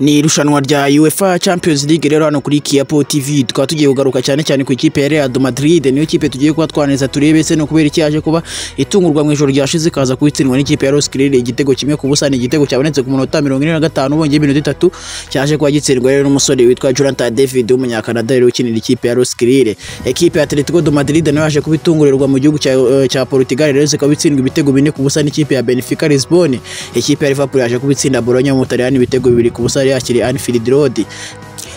ni irushanwa rya UEFA Champions League rero hano kuri Kiapo TV tukaba tugiye kugaruka cyane cyane ku ikipe ya Real Madrid niyo kipe tugiye kuba twaneza turebe se no kubera icyaje kuba itungurwa mu ijoro ryashize kaza kuitsindwa n'ikipe ya Los Creole igitego kimwe ku busa ni igitego cyabonetse ku munota 45 ubonye iminota itatu cyaje kuba gitsindwa rero n'umusore witwa Jonathan David w'umunyakanada rero ukinira ikipe ya Los Creole ekipe ya Atletico de Madrid nayo yaje kubitungurirwa mu gihugu cya, eh, cya Portugal rero zikaba itsindwa ibitego bine ku busa n'ikipe ya Benfica Lisbon ikipe ya Liverpool yaje kubitsinda Bologna mu Butaliyani ibitego bibiri ku busa yari yakiriye Anfield Road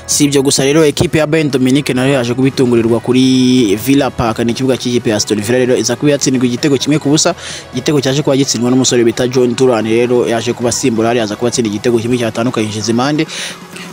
si ibyo gusa rero ekipe ya Bayern Dominique nayo yaje kubitungurirwa kuri Villa Park ni ikibuga cy'ikipe ya Aston Villa rero iza kuba yatsindwa igitego kimwe ku busa igitego cyaje kuba gitsindwa n'umusore bita John Duran rero yaje kuba asimbura hariya aza kuba atsinda igitego kimwe cyatandukanyije izimande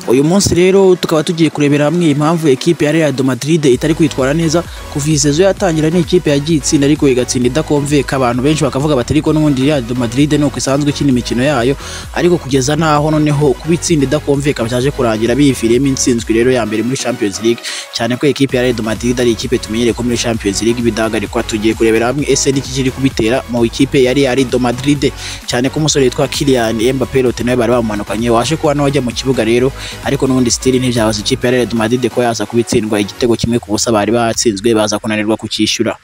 uyu munsi rero tukaba tugiye kurebera hamwe impamvu ekipe ya Real de Madrid itari kwitwara neza kuva iyi sezo yatangira ni ikipe yagiye itsinda ariko igatsinda idakomveka abantu benshi bakavuga bati ariko n'ubundi Real de Madrid ni uko isanzwe ikina imikino yayo ariko kugeza n'aho noneho kuba itsinda idakomveka byaje kurangira biyiviriyemo intsinzwi rero ya mbere muri Champions League cyane ko ekipe ya Real de Madrid ari ikipe tumenyereye ko muri Champions League ibidahagarikwa tugiye kurebera hamwe ese niki kiri kubitera mu ikipe ya Real de Madrid cyane ko umusore witwa Kylian Mbappe Lotte nawe bari bamumanukanye waje kuba nawe ajya mu kibuga rero ariko n'ubundi stili ntibyahoze ikipe ya Real de Madrid ko yaza kubitsindwa igitego kimwe ku busa bari batsinzwe baza kunanirwa kucyishyura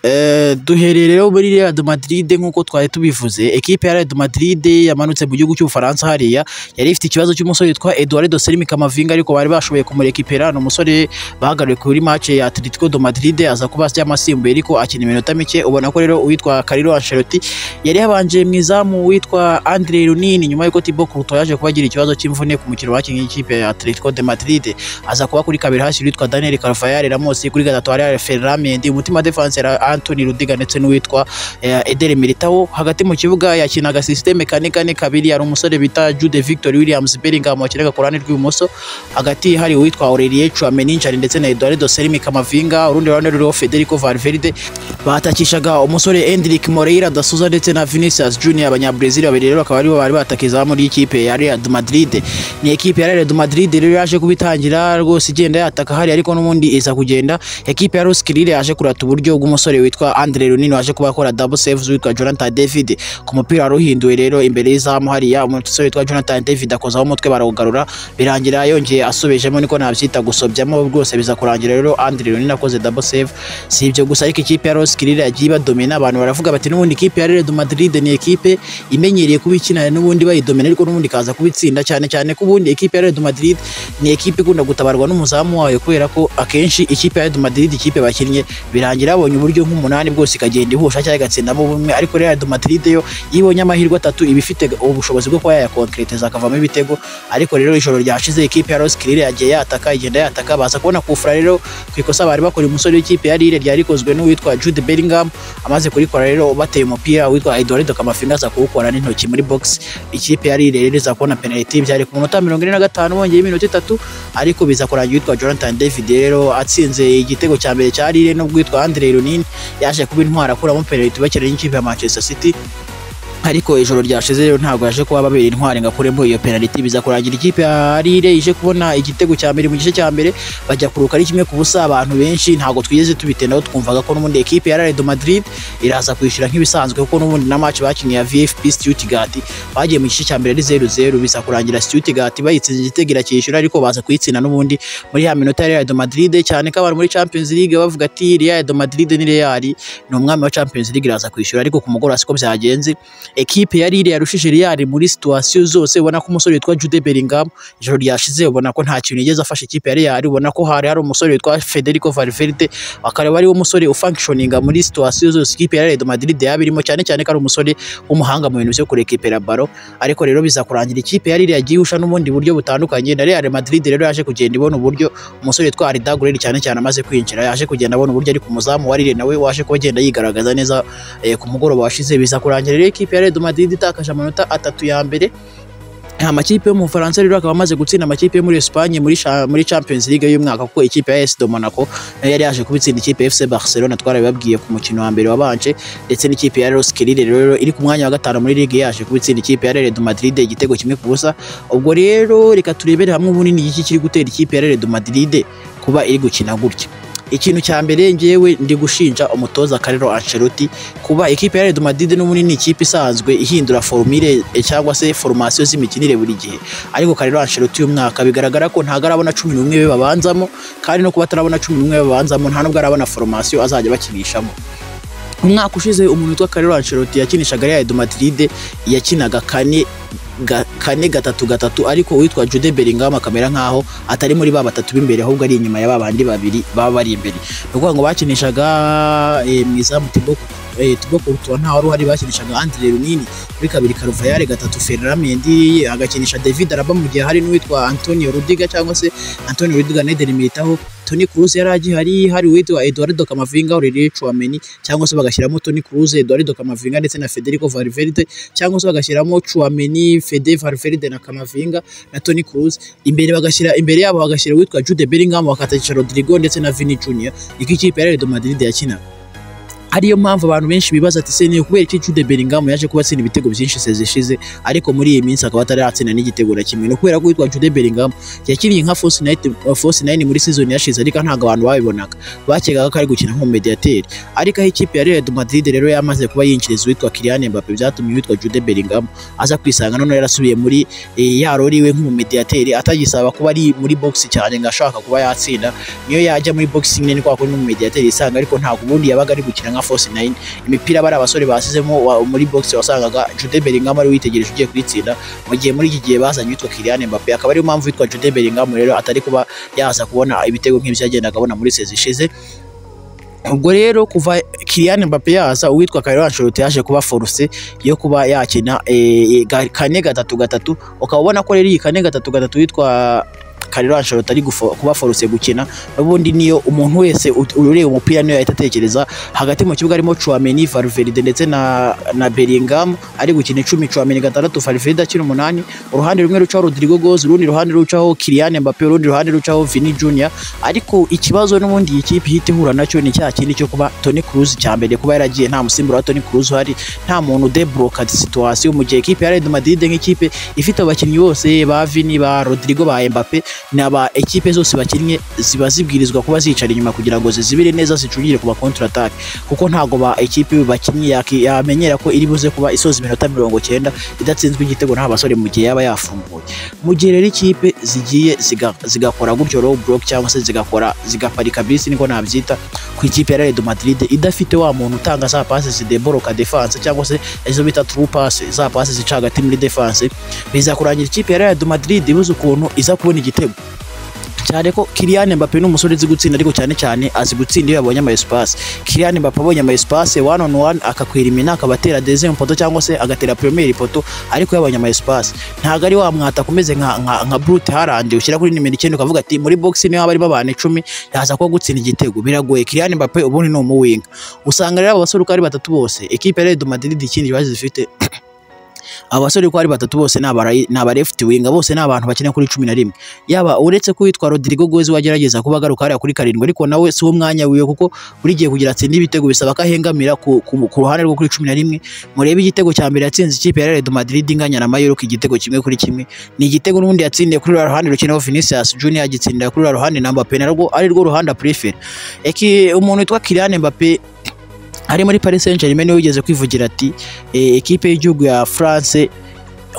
Eh, duhereye rero muri Real de Madrid nk'uko twari tubivuze ekipe ya Real de Madrid yamanutse mu gihugu cy'Ubufaransa hariya yari ifite ikibazo cy'umusore witwa Eduardo Sermi Kamavinga ariko bari bashoboye kumurekipera ni umusore bahagaruye kuri match ya Atletico de Madrid aza kuba yamasimbuye ariko akina iminota mike ubona ko rero uwitwa Carlo Ancelotti yari yabanje mu izamu witwa Andre Lunini nyuma yuko Thibaut Courtois yaje kuba agira ikibazo cy'imvune ku mukino bakinnye ikipe ya Atletico de Madrid aza kuba kuri kabiri hasi witwa Daniel Carvajal Ramos kuri gatatu hari Ferran Mendy umutima defense yari Anthony Rudiga ndetse n'uwitwa eh, Eder Militao hagati mu kibuga yakinaga system kane kane kabiri hari umusore bita Jude Victor Williams Bellingham wakinaga ku ruhande rw'ibumoso hagati hari uwitwa Aurelien Tchouameni ndetse na Eduardo Sermi Kamavinga urundi ruhande ruriho Federico Valverde batakishaga umusore Endrick Moreira da Souza ndetse na Vinicius Junior abanyabrazil babiri rero bakaba aribo bari batakiza muri ikipe ya Real de Madrid ni ekipe ya Real de Madrid rero yaje kubitangira rwose igenda yataka hari ariko n'ubundi iza kugenda ekipe ya Los Creole yaje kurata uburyo bw'umusore witwa Andre Lunin waje kuba akora double saves witwa Jonathan David ku mupira wari uhinduwe rero imbere y'izamu hariya umusore witwa Jonathan David akozaho umutwe barawugarura birangira yongeye asubijemo niko nabyita gusobyamo rwose biza kurangira rero Andre Lunin akoze double save si ibyo gusa ariko ikipe ya Real Creole yagiye ibadomina abantu baravuga bati n'ubundi ikipe ya Real de Madrid ni ekipe imenyereye kuba ikina n'ubundi bayidomina ariko n'ubundi ikaza kubitsinda cyane cyane ko ubundi ekipe ya Real de Madrid ni ekipe ikunda gutabarwa n'umuzamu wayo kubera ko akenshi ikipe ya Real de Madrid ikipe bakinnye birangira babonye uburyo nk'umunani bwose ikagenda ihusha cyangwa igatsindamo bumwe ariko Real de Madrid yo iyo ibonye amahirwe atatu iba ifite ubushobozi bwo kuba yayakonkreteza akavamo ibitego ariko rero ijoro ryashize ikipe ya Los Creole yagiye yataka igenda yataka baza kubona kufura rero ku ikosa bari bakora umusore w'ikipe ya Lille ryari rikozwe n'uwitwa Jude Bellingham amaze kurikora rero bateye umupira witwa Eduardo Camavinga aza kuwukora n'intoki muri box ikipe ya Lille rero iza kubona penalty byari ku munota 45 bongeye iminota itatu ariko biza kurangira witwa Jonathan David rero atsinze igitego cya mbere cya Lille n'ubwo witwa Andre Lunin yaje kuba intwara akuramo penalty bakeneye n'ikipe ya Manchester City ariko ijoro ryashize rero ntabwo yaje kuba babera intwari ngo akuremo iyo penalty biza kurangira ikipe ya Lille ije kubona igitego cya mbere mu gice cya mbere bajya kuruka ari kimwe ku busa abantu benshi ntabwo twigeze tubitendaho twumvaga ko n'ubundi ekipe ya Real de Madrid iraza kwishyura nk'ibisanzwe kuko n'ubundi na match bakinnye ya VFB Stuttgart bagiye mu gice cya mbere ari 0-0 biza kurangira Stuttgart bayitsinze igitego irakishyura ariko baza kuyitsinda n'ubundi muri ya minota ya Real de Madrid cyane ko abantu muri Champions League bavuga ati Real de Madrid ni Real ni umwami wa Champions League iraza kwishyura ariko ku mugoroba siko byagenze ekipe ya Lille yarushije Real muri situation zose ubona ko umusore witwa Jude Bellingham ijoro ryashize ubona ko nta kintu yigeze afasha ikipe ya Real ubona ko hari hari umusore witwa Federico Valverde akareba ari wo musore ufunctioninga muri situation zose ikipe ya Real de Madrid yaba irimo cyane cyane ko ari umusore w'umuhanga mu bintu byo kurekipera baro ariko rero biza kurangira ikipe ya Lille yagiye usha n'ubundi buryo butandukanye na Real Madrid rero yaje kugenda ibona uburyo umusore witwa Arda Güler cyane cyane amaze kwinjira yaje kugenda abona uburyo ari ku muzamu wa Lille nawe waje kuba agenda yigaragaza neza eh, ku mugoroba washize biza kurangira rero ikipe ya Real de Madrid itakaje amanota atatu ya mbere nta makipe yo mu Bufaransa rero akaba amaze gutsinda amakipe yo muri Espagne muri cha- muri Champions League y'umwaka kuko ikipe ya AS de Monaco nayo yari yaje kubitsinda ikipe ya FC Barcelona twarabibabwiye ku mukino wa mbere wabanje ndetse n'ikipe ya Real Creole rero iri ku mwanya wa gatanu muri ligue yaje kubitsinda ikipe ya Real de Madrid igitego kimwe ku busa ubwo rero reka turebere hamwe ubunini iki kiri gutera ikipe ya Real de Madrid kuba iri gukina gutya ikintu cya mbere ngewe ndi gushinja umutoza Carlo Ancelotti kuba ikipe ya Real Madrid n'ubundi ni ikipe isanzwe ihindura formule eh, cyangwa se formation z'imikinire buri gihe ariko Carlo Ancelotti uyu mwaka bigaragara ko ntago arabona cumi n'umwe be babanzamo kandi no kuba atarabona cumi n'umwe be babanzamo nta nubwo arabona formation azajya bakinishamo umwaka ushize umuntu witwa Carlo Ancelotti yakinishaga Real Madrid yakinaga kane ga- kane gatatu gatatu ariko uwitwa Jude Bellingham akamera nkaho atari muri ba batatu b'imbere ahubwo ari inyuma ya ba bandi babiri baba bari imbere ni ukuvuga ngo bakinishaga eh, mu izamu Thibaut eh, Thibaut Courtois nta wari uhari bakinishaga André Runini kuri kabiri Carvajal gatatu Ferran Mendy agakinisha David Alaba mu gihe hari n'uwitwa Antonio Rudiger cyangwa se Antonio Rudiger na Eder Militao Toni Kroos yari agihari hari uwitwa Eduardo Camavinga Aurelien Tchouameni cyangwa se bagashyiramo Toni Kroos Eduardo Camavinga ndetse na Federico Valverde cyangwa se bagashyiramo Tchouameni Fede Valverde na Camavinga na Toni Kroos imbere bagashyira imbere yabo bagashyira uwitwa Jude Bellingham bakatakisha Rodrigo ndetse na Vini Junior iki kipe ya Real Madrid yakinaga ariyo mpamvu abantu benshi bibaza ati se ni ukubera iki Jude Bellingham yaje kuba atsinda ibitego byinshi se zishize ariko muri iyi minsi akaba ataratsinda n'igitego na kimwe ni ukubera ko uwitwa Jude Bellingham yakiniye nka Force Night- Force 9 muri season yashize ariko ntabwo abantu babibonaga bakegaga ko ari gukina nk'umumediateri ariko aho ikipe ya Real Madrid rero yamaze kuba yinjiriza uwitwa Kylian Mbappe byatumye uwitwa Jude Bellingham aza kwisanga none yarasubiye muri eh, ya role iwe nk'umumediateri atagisaba kuba ari muri box cyane ngo ashaka kuba yatsinda niyo yajya muri boxing nyine kwa kundi n'umumediateri yisanga ariko ntabwo ubundi yabaga ari gukina nka Force 9 imipira bari abasore basizemo wa- muri box wasangaga Jude Bellingham ari witegereje ugiye kuyitsinda mu gihe muri iki gihe bazanye uwitwa Kylian Mbappe akaba ariyo mpamvu witwa Jude Bellingham rero atari kuba yaza kubona ibitego nk'ibyo yagendaga abona muri sezi ishize ubwo rero kuva Kylian Mbappe yaza uwitwa Carlo Ancelotti yaje kuba force yo kuba yakina eh, ga- kane gatatu gatatu ukaba ubona ko rero iyi kane gatatu gatatu witwa Carlo Ancelotti ari gufo- kuba force gukina n'ubundi niyo umuntu wese ut- ureba umupira niyo yahita atekereza hagati mu kibuga harimo Chouameni, Valverde ndetse na na Bellingham ari gukina icumi Chouameni gatandatu Valverde akina umunani uruhande rumwe rucaho Rodrigo Goes urundi ruhande rucaho Kylian Mbappe urundi ruhande rucaho Vini Junior ariko ikibazo n'ubundi iyi kipe ihita ihura nacyo ni cya kindi cyo kuba Toni Kroos cya mbere kuba yaragiye nta musimbura wa Toni Kroos uhari nta muntu debloka situation mu gihe ikipe ya Real Madrid nk'ikipe ifite abakinnyi bose ba Vini ba Rodrigo ba Mbappe na ba ekipe zose bakinnye ziba zibwirizwa kuba zicara inyuma kugira ngo zizibire neza zicungire ku ba counter attack kuko ntago ba ekipe bakinnye yaki- yamenyera ko iri buze kuba isoza iminota mirongo cyenda idatsinzwe igitego nta basore mu gihe yaba yafunguye mu gihe rero ikipe zigiye ziga- zigakora gutyo row block cyangwa se zigakora zigaparika bisi niko nabyita ku ikipe ya Real Madrid idafite wa muntu utanga za passe zideboroka defense cyangwa se izo bita true pass za passe zica hagati muri defense biza kurangira ikipe ya Real Madrid ibuze ukuntu iza kubona igitego cyane ko Kylian Mbappe ni umusore uzi gutsinda ariko cyane cyane azi gutsinda iyo yabonye ama espace Kylian Mbappe abonye ama espace one on one akakwirimina akabatera deuxième poto cyangwa se agatera première poto ariko yabonye ama espace ntago ari wa mwata kumeze nka nka, nka Brute Haaland ushyira kuri nimero 9 ukavuga ati muri box niho haba harimo abantu 10 yaza kuba gutsinda igitego biragoye Kylian Mbappe ubundi ni umuwinga usanga rero aba basore uko ari batatu bose equipe ya Real Madrid ikindi bazi zifite abasore uko ari batatu bose ni abara- ni aba left winger bose ni abantu bakina kuri cumi na rimwe yaba uretse ko witwa Rodrigo Goes wagerageza kuba agaruka hariya kuri karindwi ariko nawe si wo mwanya wiwe kuko buri gihe kugira atsinde ibitego bisaba ko ahengamira ku, ku, ku ruhande rwo kuri cumi na rimwe murebe igitego cya mbere yatsinze ikipe ya Real Madrid inganya na Mallorca igitego kimwe kuri kimwe ni igitego n'ubundi yatsindiye kuri ruriya ruhande rukinaho Vinicius Junior agitsindira kuri ruriya ruhande na Mbappe narwo ari rwo ruhande prefer eki umuntu witwa Kylian Mbappe ari muri Paris Saint-Germain niwe wigeze kwivugira ati eh, ekipe y'igihugu ya France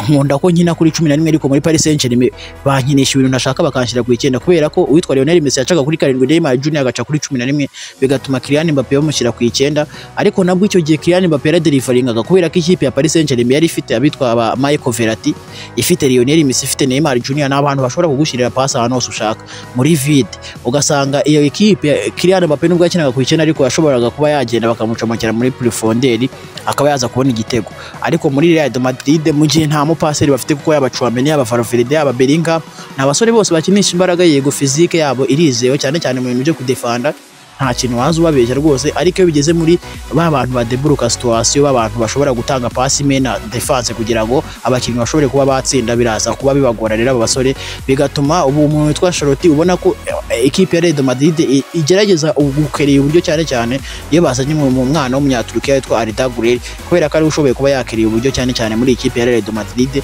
nkunda ko nkina kuri cumi na rimwe ariko muri Paris Saint-Germain bankinisha ibintu nashaka bakanshyira ku icyenda kubera ko uwitwa Lionel Messi yacaga kuri karindwi Neymar Junior agaca kuri cumi na rimwe bigatuma Kylian Mbappe bamushyira ku icyenda ariko nabwo icyo gihe Kylian Mbappe yaradelivaringaga kubera ko ikipe ya Paris Saint-Germain yari ifite abitwa ba Michael Verratti ifite Lionel Messi ifite Neymar Junior n'abantu bashobora kugushyirira pasi ahantu hose ushaka muri vide ugasanga iyo ekipe ya- Kylian Mbappe nubwo yakinaga ku icyenda ariko yashoboraga kuba yagenda bakamucomokera muri plafonderi akaba yaza kubona igitego ariko muri Real Madrid mu gihe nta mupaseri bafite kuko yaba Chouameni yaba Valverde yaba Bellingham ni abasore bose bakinisha imbaraga yego physique yabo irizewe cyane cyane mu bintu byo kudefanda nta kintu waza ubabeshya rwose ariko iyo bigeze muri ba bantu badeburuka situation ba bantu bashobora gutanga pass mena defense kugira ngo abakinnyi bashobore kuba batsinda biraza kuba bibagora rero aba basore bigatuma ubu umuntu witwa Charlotte ubona ko eh, ikipe ya Real Madrid i- igerageza gukereye uburyo cyane cyane iyo bazanye mu mu mwana w'umunyaturukiya witwa Arda Güler kubera ko ari we ushoboye kuba yakiriye uburyo cyane cyane muri ikipe ya Real Madrid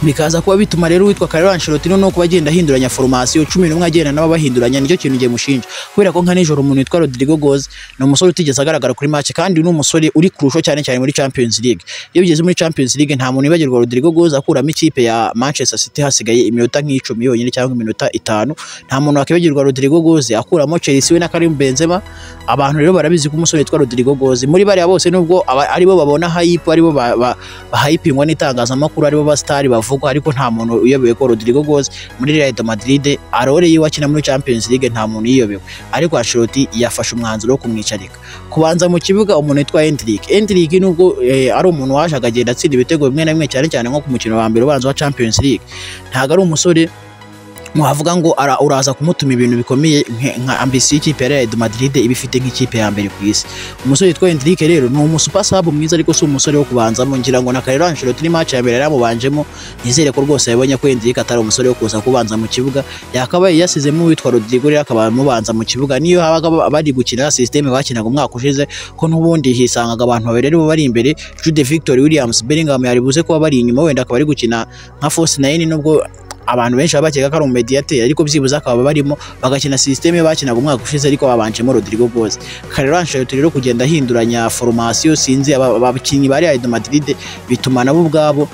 bikaza kuba bituma rero uwitwa Carlo Ancelotti noneho kuba agenda ahinduranya formation cumi n'umwe agenda nabo bahinduranya nicyo kintu ngiye mushinja kubera ko nka nijoro umuntu witwa Rodrigo Goes ni umusore utigeze agaragara kuri match kandi ni umusore uri kurusho cyane cyane muri Champions League iyo ugeze muri Champions League nta muntu wibagirwa Rodrigo Goes akuramo ikipe ya Manchester City hasigaye iminota nk'icumi yonyine cyangwa iminota itanu nta muntu wakibagirwa Rodrigo Goes akuramo Chelsea we na Karim Benzema abantu rero barabizi ko umusore witwa Rodrigo Goes muri bariya bose nubwo aba- aribo babona hype aribo ba- ba- bahayipingwa n'itangazamakuru aribo ba star bavugwa ariko nta muntu uyobewe ko Rodrigo Goes muri Real Madrid arore yiwe akina muri Champions League nta muntu yiyobewe ariko Ancelotti yafashe umwanzuro wo kumwicarika kubanza mu kibuga umuntu witwa Endrick Endrick nubwo eh, ari umuntu waje akagenda atsinda ibitego bimwe na bimwe cyane cyane nko ku mukino wa mbere ubanza wa Champions League ntabwo ari umusore mwavuga ngo ara- uraza kumutuma ibintu bikomeye nke- nka ambisi y'ikipe ya Real Madrid iba ifite nk'ikipe ya mbere ku isi umusore witwa Endrick rero ni umusupa sub mwiza ariko si umusore wo kubanzamo ngira ngo na Carlo Ancelotti ni match ya mbere yaramubanjemo nizere ko rwose yabonye ko Endrick atari umusore wo kuza kubanza mu kibuga yakabaye yasizemo uwitwa Rodrigo rero akaba amubanza mu kibuga niyo habaga ba- bari gukina systeme bakinaga umwaka ushize ko n'ubundi hisangaga abantu babiri aribo bari imbere Jude Victor Williams Bellingham yari buze kuba bari inyuma wenda akaba ari gukina nka false nine nubwo abantu benshi baba bakeka ko ari umumediateri ariko byibuze akaba barimo bagakina sisiteme bakinaga umwaka ushize ariko babanjemo Rodrigo Goes Carlo Ancelotti rero kugenda ahinduranya formation sinzi aba- abakinnyi ba Real Madrid bituma nabo ubwabo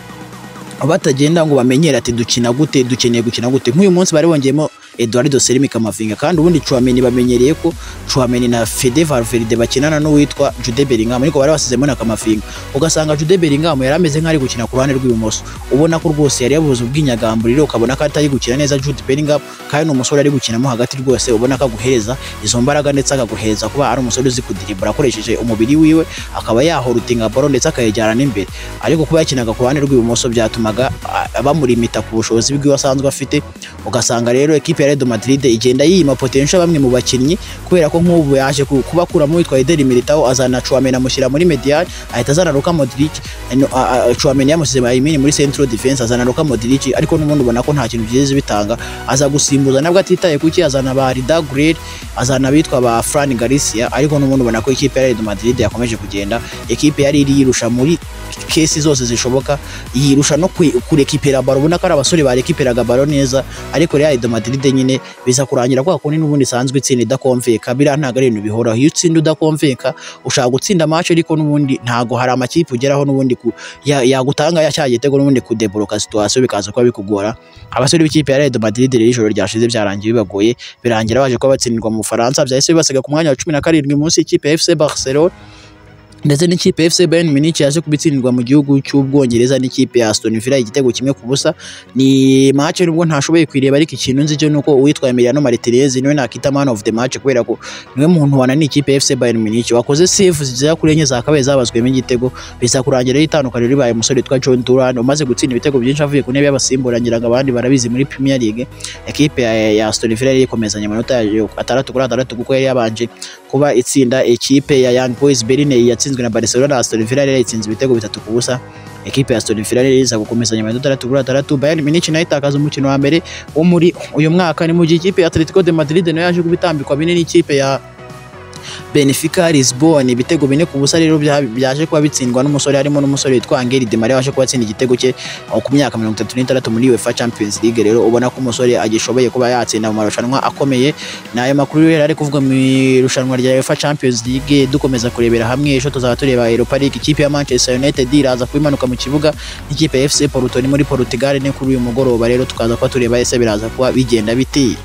batagenda ngo bamenyere ati dukina gute dukeneye gukina gute nk'uyu munsi bari bongeyemo Eduardo Serimi Kamavinga kandi ubundi Chouameni bamenyereye ko Chouameni na Fede Valverde bakinana n'uwitwa Jude Bellingham ariko bari basizemo na Kamavinga ugasanga Jude Bellingham yari ameze nk'ari gukina ku ruhande rw'ibumoso ubona ko rwose yari yabuze ubwinyagamburiro ukabona ko atari gukina neza Jude Bellingham kandi ni umusore ari gukinamo hagati rwose ubona ko aguhereza izo mbaraga ndetse akaguhereza kuba ari umusore uzi kudiribura akoresheje umubiri wiwe akaba yahorutinga baro ndetse akayijyana n'imbere ariko kuba yakinaga ku ruhande rw'ibumoso byatumaga ah, bamurimita ku bushobozi bw'iwe asanzwe afite ugasanga rero ekipe ya Real Madrid igenda yiyima potential bamwe mu bakinnyi kubera ko nk'ubu yaje ku- kubakuramo witwa Eder Militao azana Chouameni amushyira muri medial ahita azana Luka Modric ano- a- a- Chouameni yamusize Maimini muri central defense azana Luka Modric ariko n'ubundi ubona ko nta kintu byigeze bitanga aza gusimbuza nabwo atitaye kuki azana ba Arda Güler azana abitwa ba Fran Garcia ariko n'ubundi ubona ko ikipe ya Real Madrid yakomeje kugenda ekipe yari iri yirusha muri kesi zose zishoboka yirusha no kwi- kurekipera baro ubona ko ari abasore barekiperaga baro neza ariko Real Madrid nyine biza kurangira kwa kundi n'ubundi isanzwe itsinda idakomveka biriya ntabwo ari ibintu bihoraho iyo utsinda udakomveka ushaka gutsinda match ariko n'ubundi ntabwo hari amakipe ugeraho n'ubundi ku- ya- yagutanga yacyaye igitego n'ubundi kudeboroka situation bikaza kuba bikugora abasore b'ikipe ya Real Madrid rero ijoro ryashize byarangiye bibagoye birangira baje kuba batsindirwa mu Bufaransa byahise bibasiga ku mwanya wa cumi na karindwi munsi y'ikipe ya FC Barcelona ndetse n'ikipe ya FC Bayern Munich yaje kubitsindirwa mu gihugu cy'Ubwongereza n'ikipe ya Aston Villa igitego kimwe ku busa ni match nubwo ntashoboye kwireba ariko ikintu nzi cyo nuko uwitwa Emiliano Martinez niwe nakita man of the match kubera ko niwe muntu wananiye ikipe ya FC Bayern Munich wakoze save zigera kuri enye zakabaye zabazwemo igitego biza kurangira itandukanye ribaye umusore witwa John Duran umaze gutsinda ibitego byinshi avuye ku ntebe y'abasimbura ngira ngo abandi barabizi muri Premier League ekipe ya, ya Aston Villa yari ikomezanya amanota yayo atandatu kuri atandatu kuko yari yabanje kuba itsinda ekipe ya Young Boys Berlin yatsinzwe na Barcelona Aston Villa yari yatsinze ibitego bitatu ku busa ekipe ya Aston Villa yari iza gukomezanya amanota atandatu kuri atandatu Bayern Munich nayo itakaza umukino wa mbere wo muri uyu mwaka ni mu gihe ikipe ya Atletico de Madrid nayo yaje kubitambikwa bine n'ikipe ya Benfica Lisbon ibitego bine ku busa rero bya- byaje kuba bitsindwa n'umusore harimo n'umusore witwa Angel Di Maria waje kuba atsinda igitego cye aho ku myaka mirongo itatu n'itandatu muri UEFA Champions League rero ubona ko umusore agishoboye kuba yatsinda mu marushanwa akomeye ni ayo makuru rero ari kuvuga mu irushanwa rya UEFA Champions League dukomeza kurebera hamwe ejo tuzaba tureba Europa League ikipe ya Manchester United iraza kuba imanuka mu kibuga n'ikipe ya FC Porto ni muri Portugal ni kuri uyu mugoroba rero tukaza kuba tureba ese biraza kuba bigenda bitiye